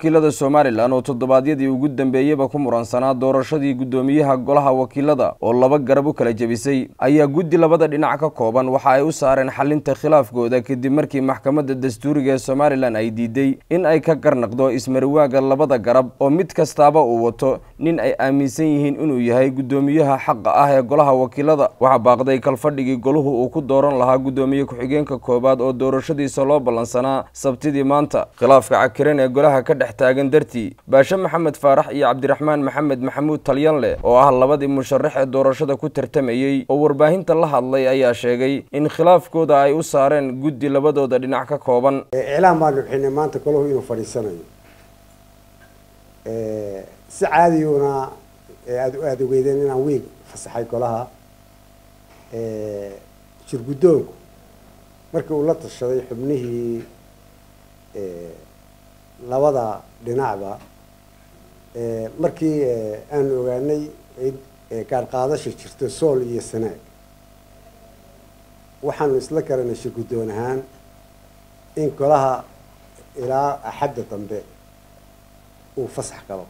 wakiilada somalilan oo toddobaadyadii ugu dambeeyeyba ku muransanaa doorashadii guddoomiyaha golaha wakiilada oo laba garab u kala jebisay ayaa guddi labada dhinac ka kooban waxa ay u saareen xalinta khilaafkooda kadib markii maxkamadda dastuuriga ee somalilan ay diiday in ay ka garnaqdo ismariwaaga labada garab oo mid kastaaba uu wato nin ay aaminsan yihiin inuu yahay guddoomiyaha xaqa ah ee golaha wakiilada waxaa baaqday kalfadhigii goluhu uu ku dooran lahaa guddoomiye ku-xigeenka koowaad oo doorashadiisa loo ballansanaa sabtidii maanta khilaafka cakiran ee golaha ka dhex taagan dartii baashe maxamed faarax iyo cabdiraxmaan maxamed maxamuud talyanle oo ah labadii musharax ee doorashada ku tartamayey oo warbaahinta la hadlay ayaa sheegay in khilaafkooda ay u saareen guddi labadooda dhinac ka kooban iclaan baanu bixinay maanta golahu inuu fadhiisanayo si caadiyuuna aada aada ogeydeen inaan wiig fasaxay golaha shirguddoonku markii uu la tashaday xubnihii labada dhinacba markii aanu ogaanay gaar qaadasha jirto sool iyo sanaag waxaanu isla garanay shirguddoon ahaan in golaha ilaa axadda dambe uu fasax galo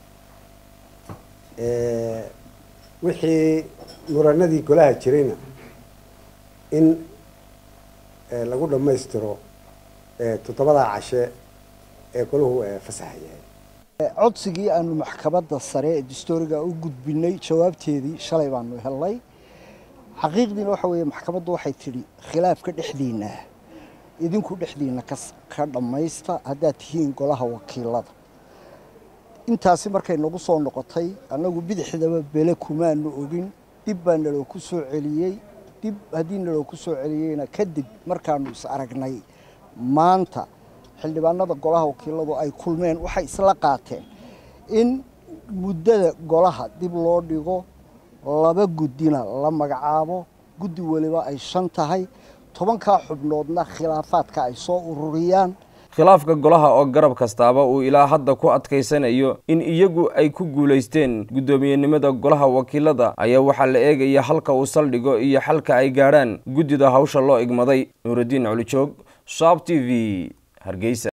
wixii muranadii golaha jirayna in lagu dhammaystiro toddobadaa cashe ee golahu fasaxa yahay codsigii aanu maxkamadda sare ee dastooriga u gudbinay jawaabteedii shalay baanu helnay xaqiiqdiina waxa weeye maxkamaddu waxay tidhi khilaafka dhexdiinna idinku dhexdiinna ka dhammaysta haddaad tihiin golaha wakiilada intaasi markay nagu soo noqotay annagu bidixdaba bele kumaanu ogin dib baa naloo ku soo celiyey dib haddii naloo ku soo celiyeyna kadib markaanu is aragnay maanta xildhibaanada golaha wakiiladu ay kulmeen waxay isla qaateen in muddada golaha dib loo dhigo laba guddina la magacaabo guddi weliba ay shan tahay tobankaa xubnoodna khilaafaadka ay soo ururiyaan khilaafka golaha oo garab kastaaba uu ilaa hadda ku adkaysanayo in iyagu ay ku guulaysteen guddoomiyenimada golaha wakiilada ayaa waxaa la eegaya halka uu saldhigo iyo xalka ay gaadhaan guddida hawsha loo igmaday nuuraddiin colijoog saab t v hargeysa